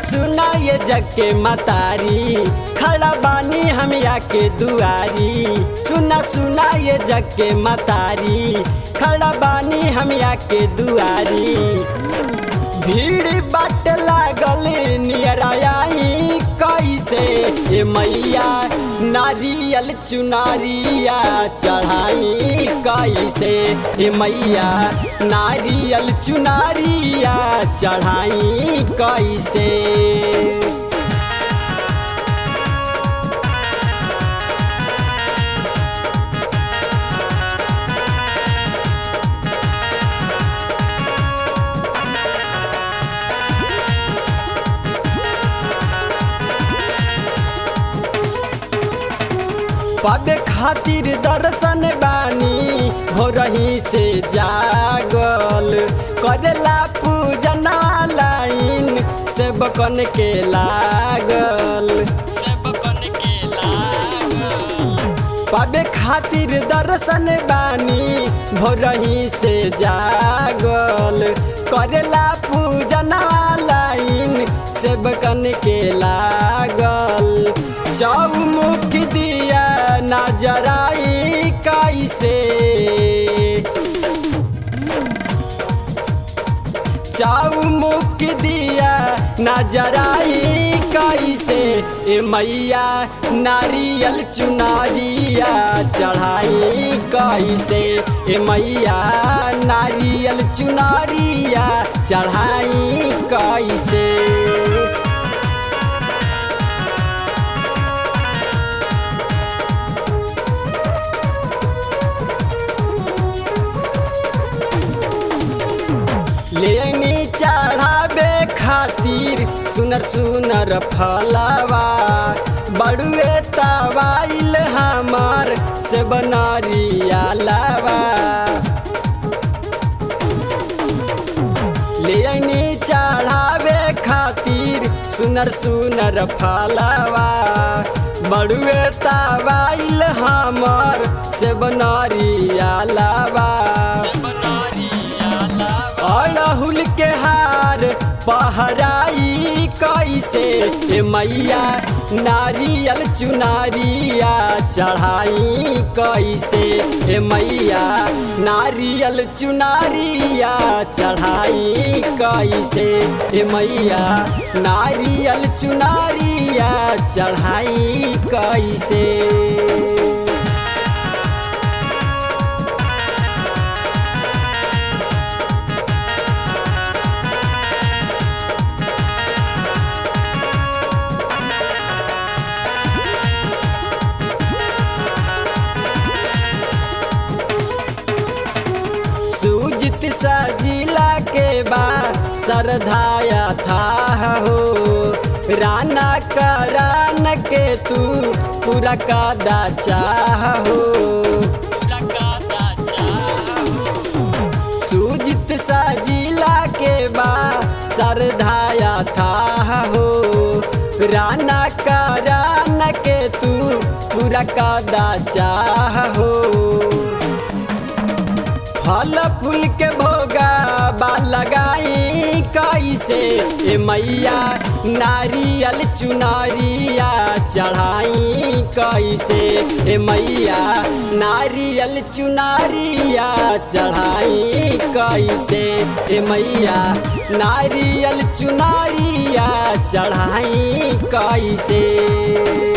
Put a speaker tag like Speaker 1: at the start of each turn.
Speaker 1: सुना ये जग के मतारी खड़ा बानी हम के दुआरी सुना सुना ये जग के मतारी खड़ा बानी हम के दुआरी भीड़ बाट लागल नियराई कैसे ए मैया नारियल चुनारिया चढ़ाई कैसे ए मैया नारियल चुनारिया चढ़ाई कैसे पाबे खातिर दर्शन बानी भोरही से जागल करेला पूजन लाइन सेवकन के लागल पाबे खातिर दर्शन बानी भोरही से जागल करेला पूजन लाइन सेवकन के लागल चौमुख दिया नजराई कैसे चौमुख दिया नजराई कैसे ए मैया नारियल चुनारिया चढ़ाई कैसे ए मैया नारियल चुनारिया चढ़ाई कैसे लेनी चढ़ावे खातिर सुनर सुनर फलवा बड़ुए तवाइल हमार से बनरिया लवा लेनी चढ़ावे खातिर सुनर सुनर फलवा बड़ुए तवाइल हमार से बनरिया लवा अड़हुल के हार पहराई कैसे ए मैया नारियल चुनारिया चढ़ाई कैसे ए मैया नारियल चुनारिया चढ़ाई कैसे ए मैया नारियल चुनारिया चढ़ाई कैसे सुजित सजिला के बाद सरधाया था हो राना करान के तू पूरा कादा चाह हो सुजित सजिला के बाद सरधाया था हो राना करान के तू पूरा कादा चाह हो फल फूल के भोगा बा लगाई कैसे ए मैया नारियल चुनारिया चढ़ाई कैसे ए मैया नारियल चुनारिया चढ़ाई कैसे ए मैया नारियल चुनारिया चढ़ाई कैसे